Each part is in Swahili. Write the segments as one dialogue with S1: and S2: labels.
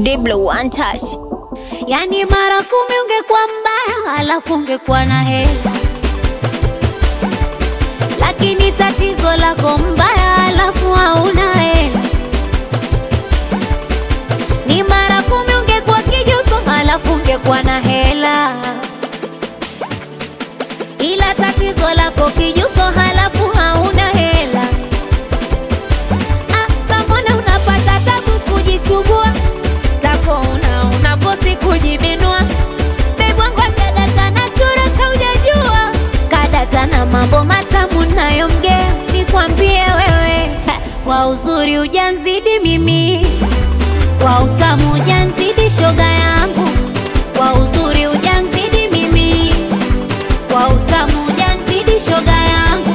S1: Diblo one touch.
S2: Yani mara kumi ungekuwa mbaya, alafu ungekuwa na hela, lakini tatizo lako mbaya, alafu hauna hela. Ni mara kumi ungekuwa kijuso, alafu ungekuwa na hela, ila tatizo lako kijuso, halafu hauna hela. Ah, samona unapata tabu kujichubua tako una unafosi kujibinua bebwangwa kadata na chura kaujajua kadata na mambo matamu nayomgea nikwambie wewe ha, kwa uzuri ujanzidi mimi kwa utamu ujanzidi shoga yangu kwa uzuri ujanzidi mimi kwa utamu ujanzidi shoga yangu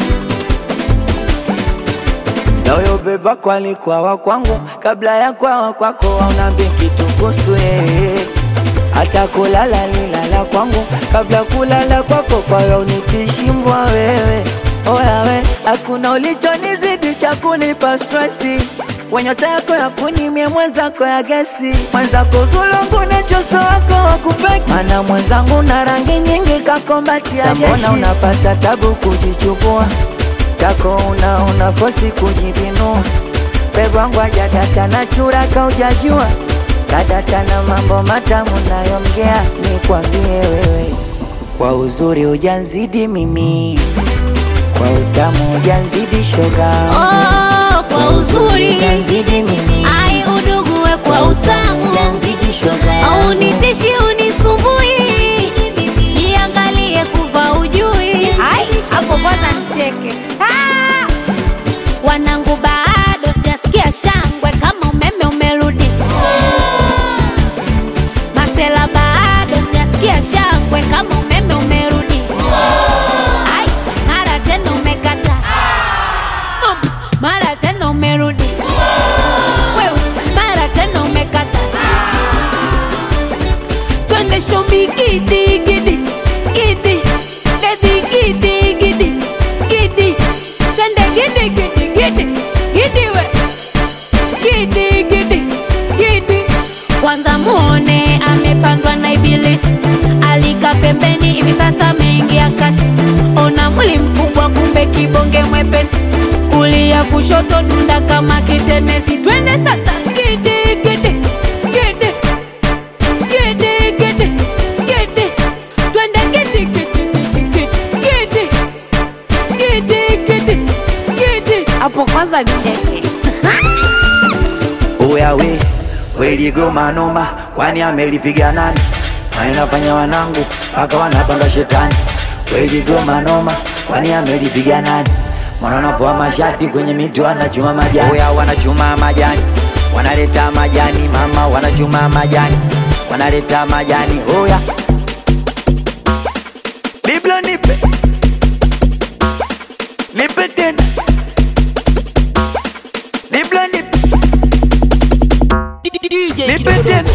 S3: Nayo beba kwali kwawa kwangu kabla ya kwawa kwako aunambi kitu kuhusu yeye hata kulala lilala kwangu kabla kulala kwako kwayo nikishimbwa wewe oya we hakuna ulichonizidi cha kunipa stresi wenyota yako ya kunimie mwenzako ya gesi mwenzako zulungu nechoso wako wakufeki mana mwenzangu na rangi nyingi kakombatia jeshi unapata tabu kujichukua kako una una fosi kujibinua pebwangu ajadata na chura kaujajua kadata na mambo matamu nayomgea nikwambie wewe kwa uzuri ujanzidi mimi kwa utamu ujanzidi shoga
S2: oh, kwa uzuri
S3: ujanzidi mimi
S2: ai udugue kwa utamu
S3: ujanzidi shoga
S2: au nitishi unisumbui iangalie kuva ujui Hai, hapo kwanza nicheke Ah! wanangu bado sijasikia shangwe kama umeme umerudi masela bado sijasikia shangwe kama umeme umerudi Ai, mara tena umekata Mm, mara tena umerudi Wewe, mara tena umekata twende shobi gidi gidi gidi bebi gidi gidi gidi twende gidi gidi gidi gidi we gidi gidi gidi kwanza muone amepandwa na ibilisi alika pembeni hivi sasa ameingia kati ona mwili mkubwa kumbe kibonge mwepesi kulia kushoto dunda kama kitenesi twende sasa gidi gidi gidi gidi gidi gidi twende gidi gidi gidi gidi gidi gidi gidi hapo kwanza nicheke
S3: Oya we weligoma noma, kwani amelipiga nani? Wanafanya wanangu mpaka wanapanga shetani. Weligoma noma, kwani amelipiga nani? Mwana anapoa mashati kwenye miti wanachuma majani. Oya wanachuma majani, wanaleta majani mama, wanachuma majani, wanaleta majani. Oya Biblia nipe, nipe tena, Biblia nipe, nipe tena.